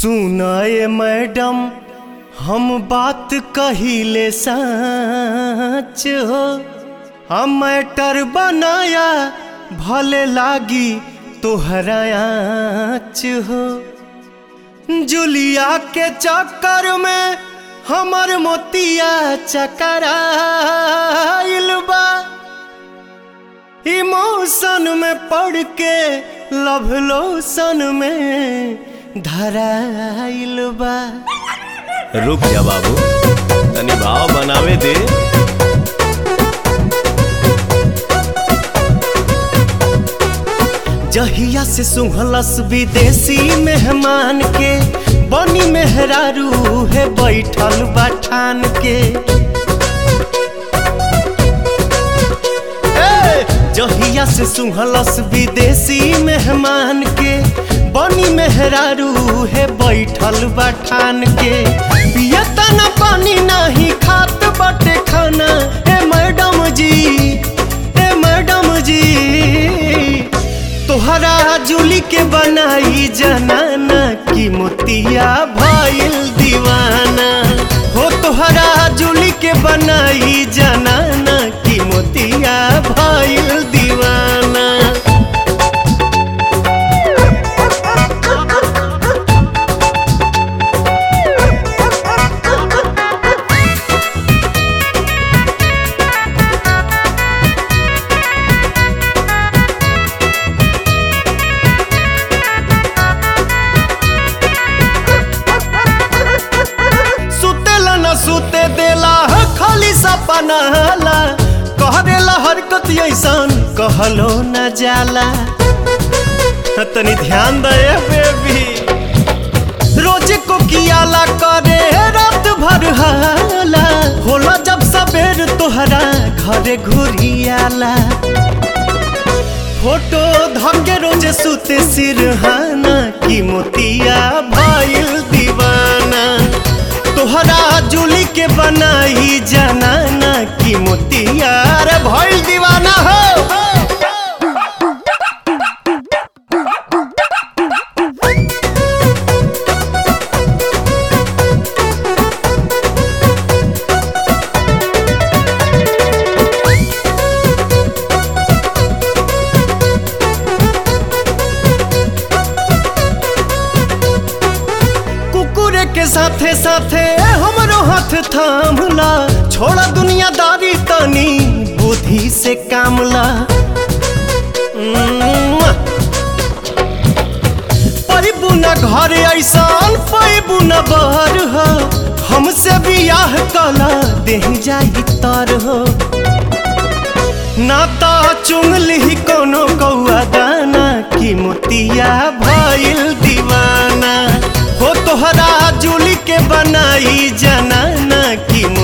सुनाए मैडम हम बात कहिले सच हो हम मैटर बनाया भले लागी तोहरा आँच हो जुलिया के चक्कर में हमर मोतिया चकराइल बा इमोशन में पड़ के लव लोशन में धराइल बा रुक जा बाबू तनी भाव बनावे दे जहिया से सुहलस विदेशी मेहमान के बनी मेहरारू है बैठल बठान के ए, जहिया से सुहलस विदेशी मेहमान के बनी मेहरारू है बैठल बठान के पिया तना पानी नहीं खात बटे खाना ए मैडम जी ए मैडम जी तोहरा जुली के बनाई जनाना की मोतिया भइल दीवाना हो तोहरा जुली के बनाई जनाना की मोतिया भइल दीवाना सुतेला न सुते देला ह खाली सपना हाला कह देला हरकत ऐसन कहलो न जाला तनी ध्यान दे बेबी रोज को कियाला करे रात भर हाला होला जब सबेर तोहरा घरे घुरियाला फोटो धके रोज सुते सिरहाना की मोतिया भइल दीवाना तोहरा जुली के बनाई जनाना की मोतिया रे भइल दीवाना हो कुकुरे के साथे साथे हमरो हाथ थामला छोड़ा दुनियादारी तनी बुद्धि से कामला पैबू न घर ऐसान पैबू न बहर हो हमसे बियाह कला देह जाई तर हो नाता चुंगली कोनो कौआ दाना की मोतिया भइल दीवाना हो तोहरा जुली के बनाई जनाना की